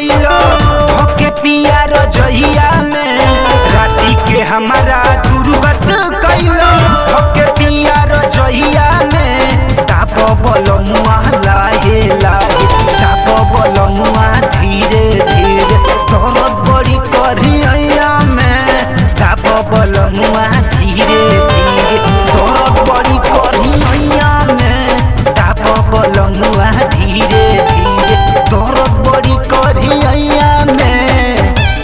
कैलो धोके पिया रजहिया में राती के हमारा दुर्गत कैलो धोके पिया रजहिया में ताप बल मुआ लाहे लाहे ताप बल मुआ धीरे धीरे दर्द बड़ी करिया में ताप बल मुआ धीरे धीरे दर्द बड़ी करिया में ताप बल मुआ धीरे धीरे दर्द बड़ी करिया में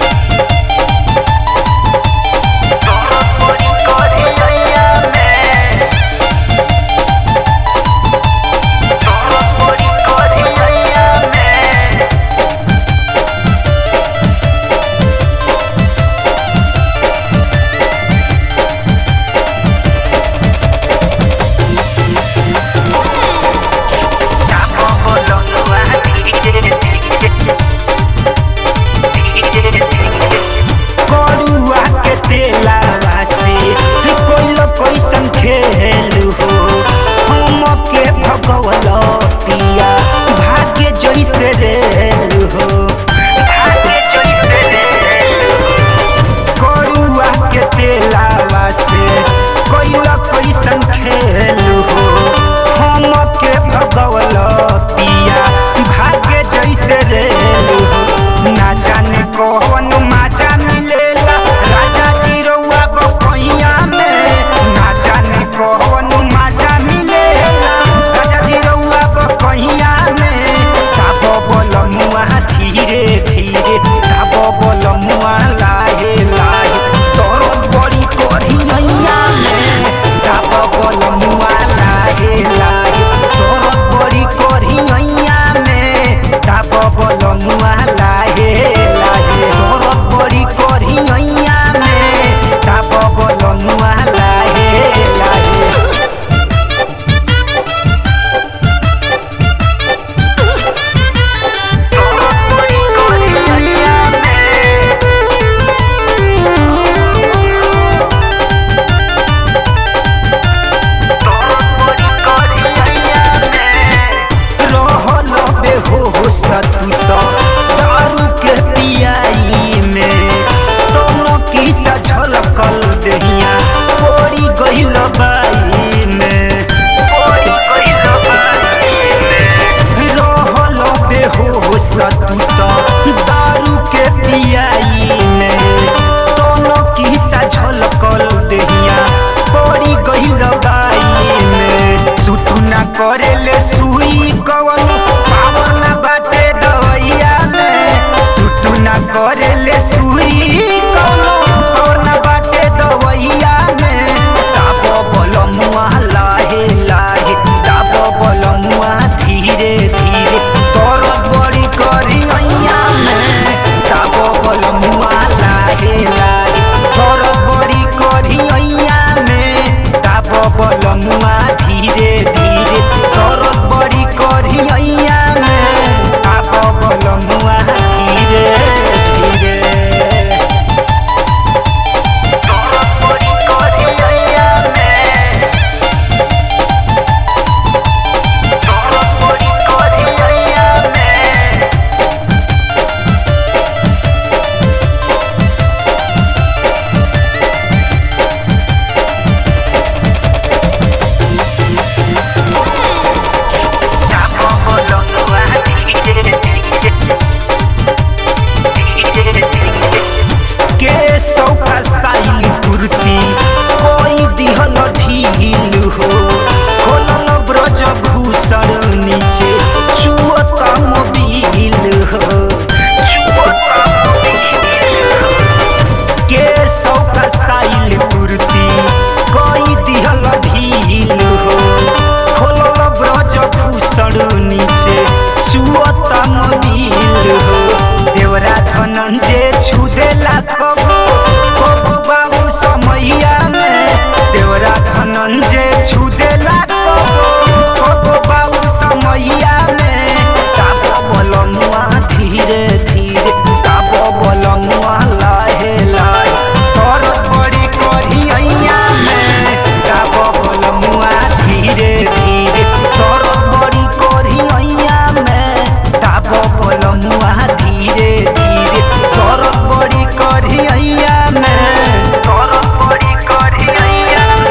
दर्द बड़ी करिया में दर्द बड़ी करिया में ताप बल मुआ धीरे धीरे करुआ के तेलावा से कोई कैसन खेल हो हम के भगवल पिया भाग्य जैसे रेल हो भाग्य जैसे रेल हो करुआ के तेलावा से कोई कैसन खेल हो हम के भगवल पिया भाग्य जैसे रेल हो ना जाने कौन माजा मिलेला राजा जी रउआ बकैया में ना जाने कौन माजा मिलेला राजा जी रउआ बकैया में ताप बल मुआ धीरे धीरे ताप बल मुआ लाहे लाहे तोर बड़ी करिया में ताप बल मुआ लाहे लाहे तोर बड़ी करिया में ताप बल मुआ लाहे लाहे तोर बड़ी करिया में ताप बल मुआ लाहे लाहे रहल बेहोश तू तो दारू के पियाई में दोनों की झलकल दहिया पड़ी गइल बाई में पड़ी गइल बाई में रहल बेहोश तू तो दारू के पियाई में दोनों की झलकल दहिया पड़ी गइल बाई में सुतु ना करेले सुई कवन पावर ना बाटे दवैया में सुतु ना करेले सुई कवन पावर ना बाटे दवैया में ताप बल मुआ लाहे लाहे ताप बल मुआ धीरे धीरे तोर बड़ी करिया में ताप बल मुआ लाहे लाहे तोर बड़ी करिया में ताप बल मुआ धीरे धीरे तोर बड़ी करिया में ताप बल मुआ धीरे धीरे तोर बड़ी करिया में तोर बड़ी करिया में ताप बल मुआ धीरे धीरे धीरे धीरे के सौका साइल कुर्ती कोई दिहल ढील हो खोलल ब्रज भूषण नीचे चुअत मोबिल हो के सौका साइल कुर्ती कोई दिहल ढील हो खोलल ब्रज भूषण नीचे चुअत मोबिल हो देवरा धनंजय छुदेला कबो